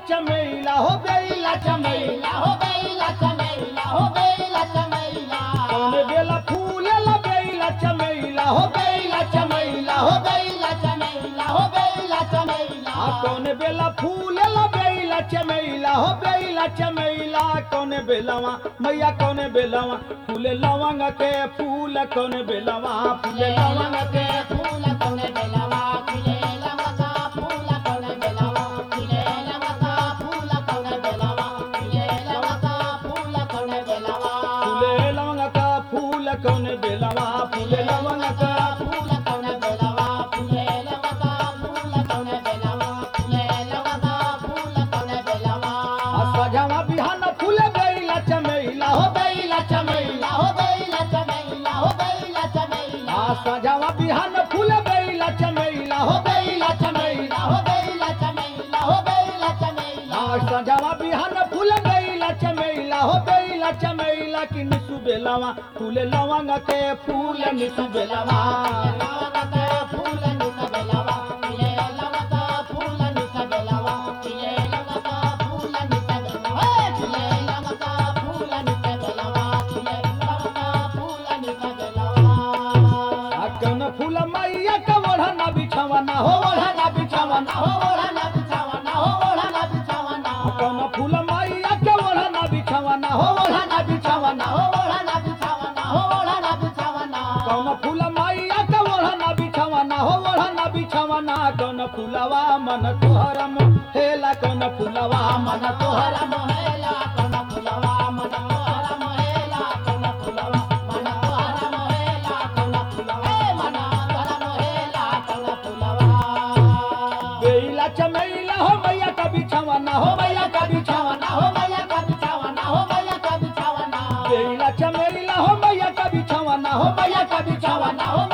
चमेला हो बेला चमेला हो बेला चमेला हो बेला चमेला कौन बेला फूलेला बेला चमेला हो बेला चमेला हो बेला चमेला हो बेला चमेला आ कौन बेला फूलेला बेला चमेला हो बेला चमेला कौन बेलवा मैया कौन बेलवा फूले लवंग के फूल कौन बेलवा फूले लवंग के फूल कौन बेलवा खिले लमका फूल कौन बेलवा खिले लमका फूल कौन बेलवा खिले लमका फूल कौन बेलवा फूले लवंग का फूल कौन बेलवा फूले लवंग का फूल कौन बेलवा फूले लमका फूल कौन बेलवा खिले लमका फूल कौन बेलवा आ सजावा बिहान फूले बेला चमेला हो बेला चमेला हो बेला चमेला हो बेला चमेला आ सजावा बिहान फूले बेला चमेला हो बेला चमेला हो बेला चमेला हो बेला चमेला आ सजावा बिहान फूले बेला चमेला हो बेला चमेला कि निसु बेलवा फूले लवंग के फूल निसु बेलवा आ कौन फूल मैया का ओढ़ना बिछावना हो ओढ़ना बिछावना हो कौन फूल मैया के ओढ़ना बिछावना हो ओढ़ना बिछावना हो कौन फूल मैया के ओढ़ना बिछावना हो ओढ़ना बिछावना कौन फूलवा मन तोहर हेला कौन फूलवा मन तोहर बेला चमेला हो मैया का बिछावना हो मैया का बिछावना हो बेला चमेला हो मैया का बिछावना हो मैया का बिछावना हो